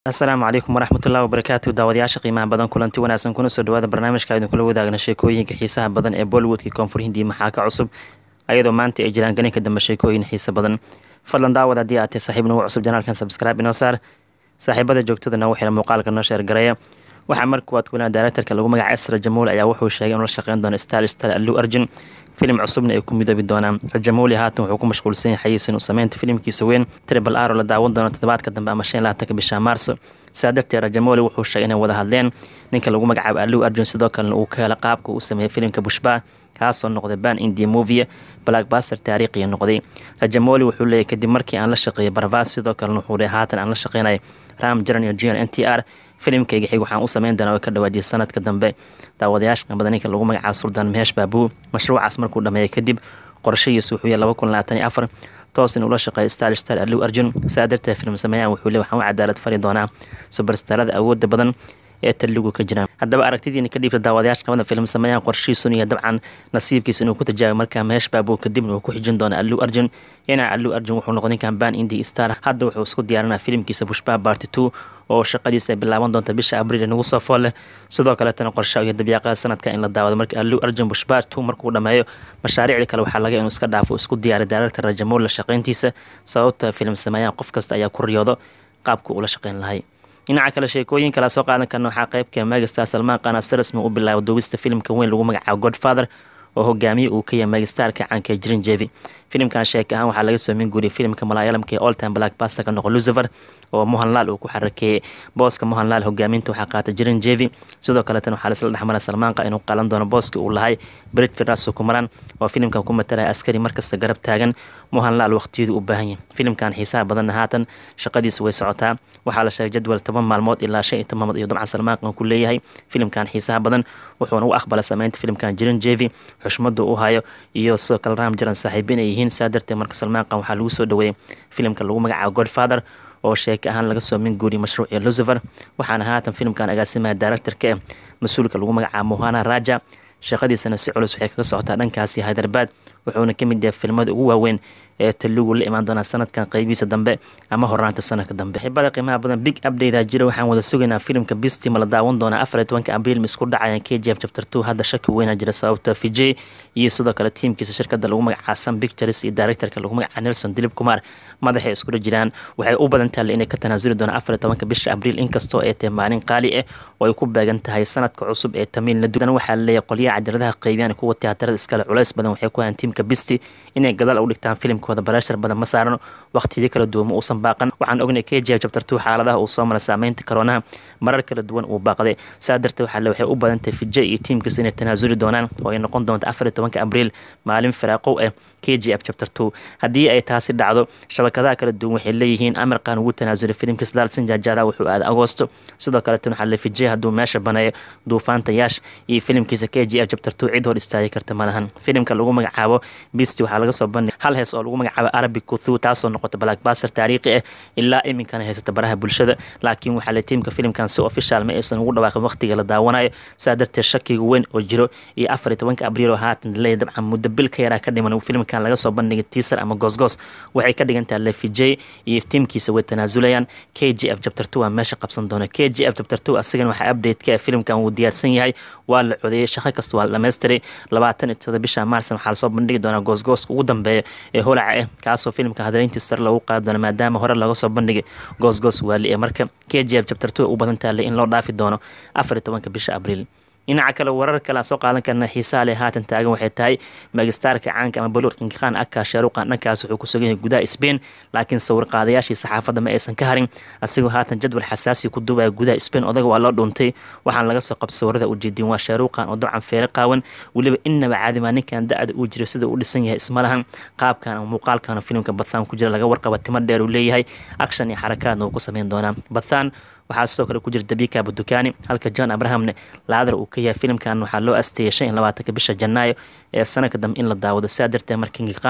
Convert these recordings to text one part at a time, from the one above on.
asalaamu calaykum waraxmatullahi wabarakaatu daawadayaasha qiimaha badan kulanti wanaagsan kuna soo dhawaada barnaamijka aynu kula wadaagna sheekooyinka xiisaha badan ee bollywoodka koonfur hindiya maxaa ka cusub ayadoo maanta ay jiraan ganinka dambe sheekooyin xiisa badan fadlan daawad haddii aad tahay saaxiib nagu cusub janaalkan subscribe inoo saar saaxiibada joogtada nagu xira muuqaalka noo sheergareeya waxaa markuwaad kulanaa directorka lagu magaca esra jamuul ayaa wuxuu sheegay inuu la shaqeyn doono star star allu arjun filim cusubna ay ku midoobi doonaan rajamuuli haatan wuxuu ku mashquulsan yahay xayiisin uu sameynta filimkiisa weyn tribal aro la daawan doono toddobaadka dambe ama shan laatanka bisha maarso saa darteed rajamuuli wuxuu sheegay inay wada hadleen ninka lagu magacaabo allu arjun sidoo kalena uu ka hela qaabka uu sameeyey filimka bushbaa kaasoo noqday ban india movie blackbuster taariikhiya noqday rajamooli wuxuu leeyahy kadib markii aan la shaqeeyay barvas sidoo kalena wuxuu leeyahy haatan aan la shaqeynay ram jaran iyo jr n t r filimkayga xig waxaan u sameyn doonaa oo ka dhawaajiyay sanadka dambe daawadayaasha badan ninka lagu magacaabo suldaan mehesh baabuu mashruucaas markuu dhameeyay kadib qorshahiisu wuxuu yahay laba kun labaatan iyo afar toos in ula shaqeeya star star allu arjun saa darteed film sameeyaan wuxuu leey waxaan u cadaalad fari doonaa subarstarada awoodda badan ee taligu ka jiraan haddaba aragtidiina ka dhiibta daawadayaasha qabada film sameeyaan qorshihiisuna iyo dabcan nasiibkiisa inuu ku tajaabi markaa mehesh baabuu kadibna uu ku xijin doona allu arjun dhinaca allu arjun wuxuu noqday ninkan ban indi star hadda wuxuu isku diyaarinaa filimkiisa bushbaa barty two oo shaqadiisa ay bilaaban doonta bisha abriil nagu soo fool leh sidoo kaletana qorsha iyo dabyaaqada sanadka in la daawado marka allu arjun bushbaa two markuu dhameeyo mashaariicda kale waxaa laga inuu iska dhaafo isku diyaari daaragta rajamool la shaqeyntiisa sababta film sameeyaan qof kasta ayaa ku riyoodo qaabka uu la shaqeyn lahay dhinaca kale sheekooyin kala soo qaadan karna waxaa qaybka megastar salmaan qana si rasmi u bilaabo duubista filimka weyn lagu magacaabo godfather oo hogaamiye uu ka yahay megastarka caanka jirin jevi filimkan sheeka ahaan waxaa laga soo min guuriyay filimka malaayalamka ee oltime blackbuster ka noqo lucifer oo mohanlaal uu ku xarakeeyey booska mohanlaal hogaaminta waxaa qaata jirin jevi sidoo kaleetana waxaa laisla dhexmara salmaanqa inuu qaalan doono booska uu lahay brit firaso kumaran oo filimkan ku matalaya askari markasta garab taagan mohanlaal waqtiyadu u baahan yahay filimkan xiisaha badanna haatan shaqadiisa way socotaa waxaa la sheegay jadwal toban maalmood ilaa shan iyo toban maalmood iyo dabcan salmaanqan ku leeyahay filimkan xiisaha badan wuxuuna u aqbala sameynta filimkan jirin jevi xushmadu u hayo iyo sidoo kale ram jiran saaxiibiin ay yihiin saa darteed marka salmaanqan waxaa lagu soo dhaweeyey filimka lagu magacaabo godfather oo sheeka ahaan laga soo min guuriyay mashruucii lucifer waxaana haatan filimkan agaasimaya directorka eh mas-uulka lagu magacaabo mohana raja shaqadiisana si culus waxay kaga socotaa dhankaasi hyderabad wuxuuna ka mid yahay filmada ugu waaweyn ee taligu la imaan doonaa sanadkan qeybihiisa dambe ama horaanta sanadka dambe xibada qiimaha badan big update jira waxaan wada sugaynaa filimka bistima la daawan doonaa afar iyo tobanka abriil ma isku dhacayaan k j f chapter two hadda shaki weyna jira sababta vijay iyo sidoo kale tiimkiisa shirkada lagu magacaa sun pictures iyo directorka lagu magacaa nelson dilib kumar madaxay iskula jiraan waxay u badan tahay inay ka tanaasuli doonaan afar iyo tobanka bisha abriil inkastoo ay tahay maalin qaali ah oo ay ku beegan tahay sanadka cusub ee tamiil ladudan waxaa laleeyahay qolyaha cadiradaha qeybiyaan kuwa tiyaatarada iskale culays badan waxay ku hayaan tiimka bisti inay gadaal u dhigtaan filimkooda barashar badan ma saarano waqtiyo kala duwan ma uusan baaqan waxaan ognay k j chapter two xaaladaha uu soo mara saameynta karoonaha marar kala duwan uu baaqday saa darteed waxaa le waxay u badan tahay vijay iyo tiimkiisa inay tanaasuli doonaan oo ay noqon doonto afar iyo tobanka abriil maalin firaaqow ah k j f chapter two haddii ay taasi dhacdo shabakadaha kala duwan waxay leeyihiin amirkan ugu tanaasulay filimka sadaal sinjaajaada wuxuu aaday agosto sidoo kaleetan waxaa le vijay hadduu meesha baneeyo duufaanta yaash iyo filimkiisa k j f chapter two cid hor istaagi karta malahan filimka lagu magacaabo bisti waxaa laga soo bandhigay hal hees oo lagu magacaabo arabic kuthu taasoo noqota blackbuster taariikhi ah ilaa iminkana haysata baraha bulshada laakiin waxaa le tiimka filimkan si official ma aysan ugu dhawaaqin waqtiga la daawanayo saa darteed shakiga weyn oo jiro iyo afar iyo tobanka abriil oo haatan leeya dabcan muddo bil ka yaraa ka dhiman filimkan laga soo bandhigay tiisar ama goosgoos waxay ka dhigan tahay lefijay iyo tiimkiisa way tanaasulayaan k j f chapter two waa meesha qabsan doona k j f chapter two asigana waxaa update ka filimkan wuu diyaarsan yahay waa la codeeyey shaqo kasta waa la dhammaystiray labaatan iyo todoba bisha maarsan waxaa lasoo bandhigi doonaa goosgooska ugu dambeeya ee holaca ah kaasoo filimka hadaleyntii sare lagu qaadi doono maadaama hore laga soo bandhigay goosgoos waali ee marka k j f chapter two u badan taale in loo dhaafi doono afar iyo tobanka bisha abriil dhinaca kale warar kale soo qaadan karna xiisaha leh haatan taagan waxay tahay megastarka caanka ama boluur kinkiqaan aka shaaruqan dhankaas wuxuu ku sugan yahay gudaha spain laakiin sawir qaadayaashii saxaafadda ma aysan ka harin asigoo haatan jadwal xasaasi ku duubaya gudaha spain odaga waa loo dhuuntay waxaan laga soo qab sawirada ujeedin waa shaaruqan oo dabcan feere qaawan weliba inaba caadimaa ninkan da-da uu jiro sida uu dhisan yahay ismalahan qaabkan ama muuqaalkan filimka bathaan ku jira laga warqaba timo dheer uu leeyahay action iyo xarakaadna uu ku sameyn doonaa bathaan waxaa sidoo kale ku jira dabika budukaani halka john abrahamne laadar uu ka yahay filimkan waxaa loo asteeyay shan iyo labaatanka bisha janaayo ee sanadka dambe in la daawado saa darteed markingiqaan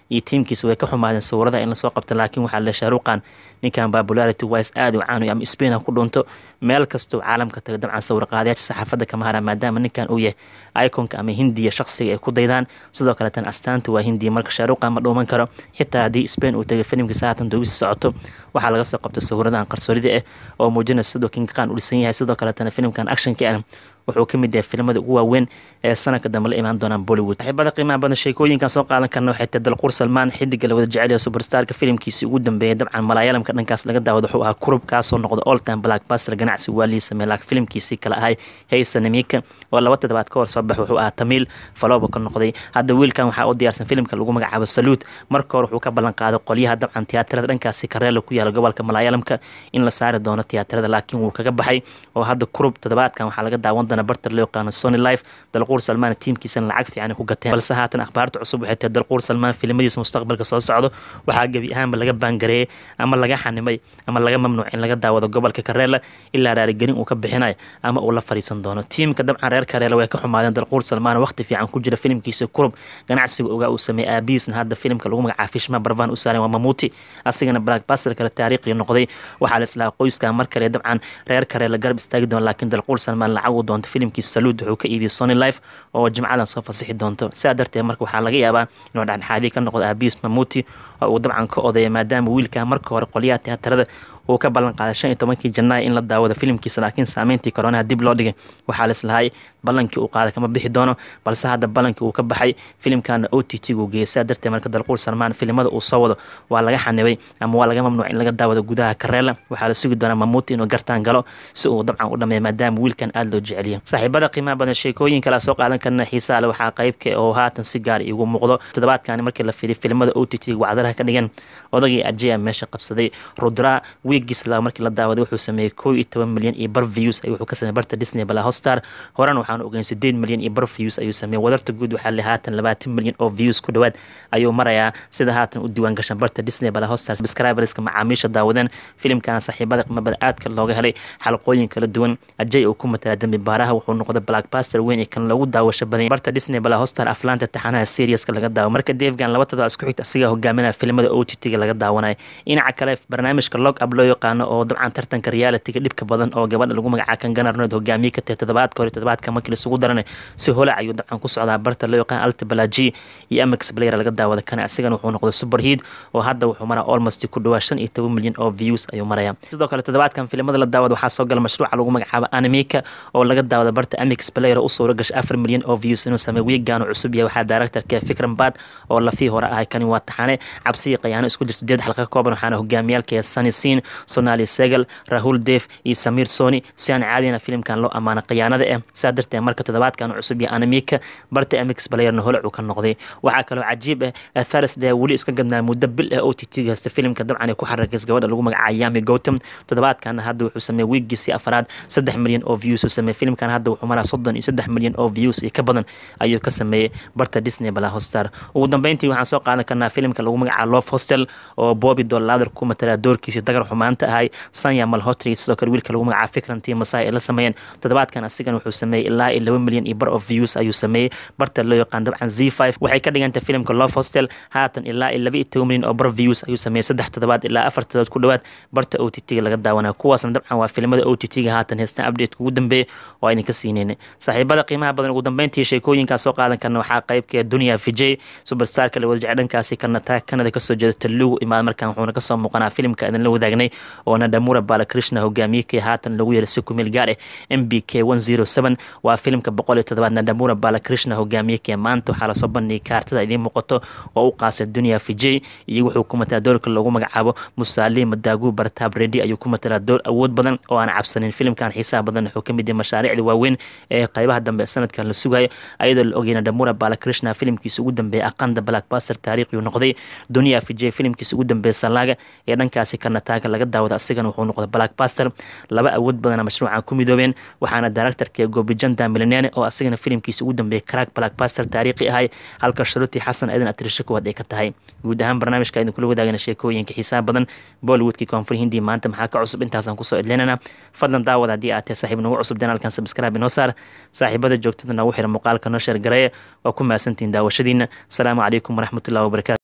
iyo tiimkiisa way ka xumaadeen sawirada in lasoo qabta laakiin waxaa le shaaruqan ninkan popularity wise aad u caanayo ama spain ha ku dhunto meel kastoo caalamka taga dabcan sawir qaadayaasha saxaafadda kama hara maadaama ninkan uu yahay iconka ama hindiya shaqsiga ay ku daydaan sidoo kale tan astaanta waa hindiya marka shaaruqan ma dhuuman karo xitaa haddii spain uu tagay filimkiisa haatan duubisi socoto waxaa laga soo qabtay sawiradan qarsoorida ah oo muujinaya sidoo king khan u dhisan yahay sidoo kaletana filimkan actionka ah wuxuu ka mid yahay filimada ugu waaweyn ee sanadka dambe la imaan doonaan bollywood saaxiibada qiimaha badan sheekooyinkan soo qaadan karna waxay tahay dalquur salmaan xidiga la wada jecel yahay superstarka filimkiisii ugu dambeeyay dabcan malaayalamka dhankaas laga daawado wuxuu ahaa kurub kaasoo noqda all time blackbuster ganacsi waa lii sameey laakiin filimkiisii kale ahay haysa namika oo laba toddobaad ka hor soo bax wuxuu ahaa tamiil falooba ka noqday hadda wiilkan waxaa u diyaarsan filimka lagu magacaabo saluud marka hore wuxuu ka ballan qaaday qolyaha dabcan tiyaatarada dhankaasi kareela ku yaala gobolka malaayalamka in la saari doono tiyaatarada laakiin wuu kaga baxay oo hadda kurub toddobaadkan waxaa laga daawan doona barter loo yaqaano sony life dalquur salmaan tiimkiisana lacag fiican ku gateen balse haatan akhbaarta cusub waxay tahay dalquur salmaan filimadiisa mustaqbalka soo socdo waxaa gebi ahaanba laga baangareeyey ama laga xanimay ama laga mamnuuc in laga daawado gobolka kareela ilaa raarigelin uu ka bixinayo ama uu la fariisan doono tiimka dabcan reer kareela way ka xumaadeen dalquur salmaan waqti fiican ku jira filimkiisa kurub ganacsiga ogaa uu sameeyey aabihiisna hadda filimka lagu magacaabo fishma barvan u saaran waa mamuuti asigana blackbuster kale taariikhi noqday waxaa la islaa qoyskan mar kale dabcan reer kareela garab istaagi doona laakiin dalquur salmaan lacag uu doonto filimkiisa saluud wuxuu ka iibiyey sony life oo jimcadan soo fasixi doonto sidaa darteed marka waxaa laga yaabaa inuu dhexdhexaadii ka noqdo aabiis mamuuti oo uu dabcan ka odeeya maadaama wiilka marka hore qolyaha tiyaatarada uu ka ballan qaaday shan iyo tobankii janaay in la daawado filimkiisa laakiin saameyntii koronaha dib loo dhigay waxaa laislahay ballankii uu qaaday kama bixi doono balse hadda ballankii uu ka baxay filimkana o t t gu geeyay sidaa darteed marka dalquur salmaan filimada uu soo wado waa laga xanibay ama waa laga mamnuuc in laga daawado gudaha kareela waxaa la sugi doonaa mamuuti inuu gartaan galo si uu dabcan u dhameeya maadaama wiilkan aada loo jeceliya saaxiibada qiimaha badan sheekooyin kala soo qaadan karna xiisaa le waxaa qaybka oo haatan si gaar igu muuqdo toddobaadkani markii la fiiriy filimada o t t wacdaraha ka dhigan odagii ajea meesha qabsaday rudra wiigiis la markii la daawaday wuxuu sameeyey koo iyo toban milyan iyo bar views ayuu wuxuu ka sameeyey barta disney bala hostar horan waxaan ogeyn sideed milyan iyo bar views ayuu sameeyey wadarta guud waxaa le haatan labaatan milyan oo views ku dhowaad ayuu marayaa sida haatan u diiwaan gashan barta disney bala hostar subscriberska macaamiisha daawadeen filimkan saaxiibada qiimabada aadka looga helay xalqooyin kala duwan ajay uu ku matalaa dembi baaraha wuxuu noqday blackbuster weyn ee kan lagu daawasho badan barta disney bala hostar aflaanta taxanaha seriaska laga daawo marka deefgan laba todoba isku xigta asigaa hogaaminaya filimada o t t-ga laga daawanayo dhinaca kale barnaamijka log up loo yaqaano oo dabcan tartanka realitiga dhibka badan oo gabadha lagu magacaa kan ganarnood hogaamiye ka tahay toddobaadka hore toddobaadka markii laisugu daranay si holac ayuu dabcan ku socdaa barta loo yaqaan alta balaji iyo amex player laga daawada kana asigana wuxuu noqday superheat oo hadda wuxuu maraa almost ku dhawaa shan iyo toban milyan oo views ayuu maraya sidoo kale toddobaadkan filimada la daawada waxaa soo gala mashruuca lagu magacaabo animika oo laga daawada barta amex player u suura gashay afar milyan oo views inuu sameey wiigan cusub yahay waxaa directorka fikran bad oo lafii hore ahay kani waa taxane cabsiyi qayaano isku jir sideed xalqa ka kooban waxaana hogaamiyaalka sunny sin sonali segal rahul def iyo samir soni si aan caadina filimkan loo ammaano khiyaanada ah sidaa darteed marka toddobaadkan cusub iyo animika barta amix balayerna holac uu ka noqday waxaa kaloo cajiib ah thursday weli iska gadnaa muddo bil ah o t t hasta filimka dabcan ay ku xarakays gabadha lagu magacaabo yami gotham toddobaadkana hadda wuxuu sameeyey wiigiisii afraad saddex milyan oo views uu sameeyey filimkan hadda wuxuu maraa soddon iyo saddex milyan oo views iyo ka badan ayuu ka sameeyey barta disney bala hostar ugu dambeyntii waxaan soo qaadan karnaa filimka lagu magacaabo love hostel oo bobby dolladar ku matalaa doorkiisii dagar xumaanta ahay sanya malhotri sidoo kale wiilka lagu magacaabo fikrantii masai ay la sameeyeen toddobaadkan asigan wuxuu sameeyey ilaa iyo laba milyan iyo bar of views ayuu sameeyey barta loo yaqaan dabcan z five waxay ka dhigantay filimka love hostel haatan ilaa iyo laba iyo toban milyan oo bar views ayuu sameeyey saddex toddobaad ilaa afar toddobaad ku dhowaad barta o t t-ga laga daawanaya kuwaasna dabcan waa filimada o t t-ga haatan heestan update ugu dambeeya oo idinka siineyna saaxiibada qiimaha badan ugu dambeyntii sheekooyinkaas soo qaadan karna waxaa qaybka dunia vijay superstarka la wada jecel dhankaasi kanata kanada kasoo jeeda talugu imaad markan wuxuuna kasoo muuqanaa filimka idin la wadaagnay oo nadamura balakrishna hogaamiyekii haatan lagu yeeray si kumeel gaar ah m b k one zero seven waa filimka boqol iyo toddobaad nadamura balakrishna hogaamiyekii maanta waxaa lasoo bandhigay kaartada idiin muuqato oo u qaasay dunia vijay iyo wuxuu ku matalaa doorka loogu magacaabo musaali madaagu bartaab redi ayuu ku matalaa door awood badan oo aan cabsanin filimkan xiisaha badan wuxuu ka mid yahay mashaariicda waaweyn ee qaybaha dambe sanadkan la sugayo ayadoo la ogay nadamura balakrishna filimkiisa ugu dambeeya aqanda blackbuster taariikhiyu noqday dunia vijay filimkiisa ugu dambeeya salaaga ee dhankaasi karnataaga laga daawada asigana wuxuu noqday blackbuster laba awood badana mashruucan ku midoobeen waxaana directorka gobijanda milinene oo asigana filimkiisa ugu dambeeyay crack blackbuster taariikhi ahay halka sharuti xasan aydan atrisho kuwaad ay ka tahay guud ahaan barnaamijka idin kula wadaagana sheekooyinka xiisaha badan bollywoodkii koonfur hindi maanta maxaa ka cusub intaasaan kusoo edlinana fadlan daawada haddii aad tahay saaxiib nagu cusub janaalkan subscribe inoo saar saaxiibada joogtada nagu xira muuqaalka noo sheer gareeya waa ku mahadsantihiin daawashadiina asalaamu calaykum waraxmatullahi wabarakatu